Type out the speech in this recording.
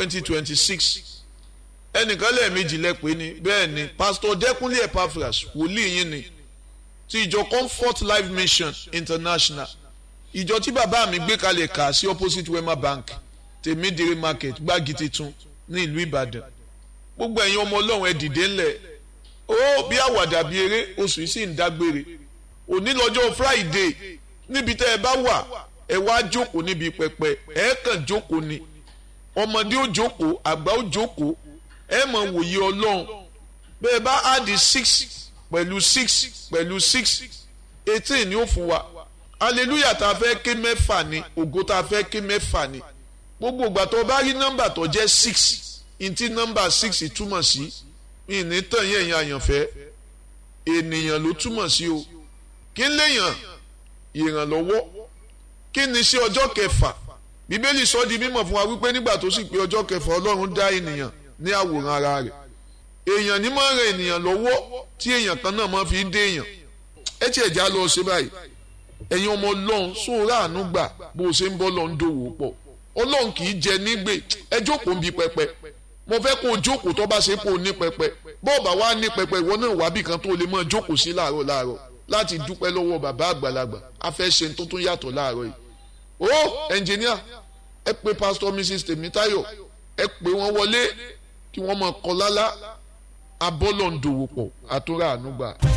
twenty twenty six ẹnìkan lẹ́ẹ̀mejì lẹ́pẹ́ ni bẹ́ẹ̀ ni pastor dẹ́kunlé epaphras wòlíì yín ni ti ìjọ comfort life mission international ìjọ tí bàbá mi gbé kalẹ̀ kà sí opposite wema bank tèmídìrí market gbági titun ní ìlú ìbàdàn gbogbo ẹ̀yin ọmọ ọlọ́run ẹ dìde ńlẹ̀ ó bí àwàdà bí eré oṣù yìí sì ń dágbére òní lọ́jọ́ friday níbi tẹ́ ẹ bá wà ẹ wá jókòó níbi pẹpẹ ẹ kàn jókòó ni ọmọdé ó jókòó àgbà ó jókòó ẹ mọ̀ wòye ọlọ́run bẹ́ẹ̀ bá áàdì six pẹ̀lú six pẹ̀lú six eighteen ni ó fún wa hallelujah tá a fẹ́ ké mẹ́fà ni ògo tá a fẹ́ ké mẹ́fà ni gbogbo ìgbà tó bá rí nọ́mbà tó jẹ́ six ntí nọ́mbà six túmọ̀ sí ìní tàn yẹn yẹn àyànfẹ́ ènìyàn ló túmọ̀ sí o kí n léèyàn ìrànlọ́wọ́ kí ni sí ọjọ́ kẹfà bíbélì sọ di mímọ̀ fún wa wípé nígbà tó sì pé ọjọ́ kẹfà ọlọ́run dá ènìyàn ní àwòrán ara rẹ̀ èèyàn ní máa ń ran ènìyàn lọ́wọ́ tí èèyàn kan náà máa fi ń dé èèyàn ẹ tiẹ̀ já lọ ṣe báyìí ẹ̀yin ọmọ ọlọ́run sóòrà àánú gbà bó o ṣe ń bọ́ lọ ń dòwò pọ̀ ọlọ́run kì í jẹ nígbè ẹ jókòó ń bi pẹpẹ mo fẹ́ kó o jókòó tó bá ṣe kó o ní pẹpẹ bọ́ọ̀ bá wá ní pẹpẹ ìwọ náà wábì kan tó lè máa jókòó sí láàárọ̀ láàárọ̀ láti dúpẹ́ lọ́wọ́ bàbá àgbàlagbà a fẹ́ ṣe tó tún yàtọ̀ láàárọ̀ yìí ó ẹnjìníà ẹ pé pásítọ̀ mrs tèmítáyọ̀ ẹ pé wọ́n wọlé kí wọ́n máa kọ lálá abọ́lọ̀ ń dòwò pọ̀ àtúrà ànúgbà.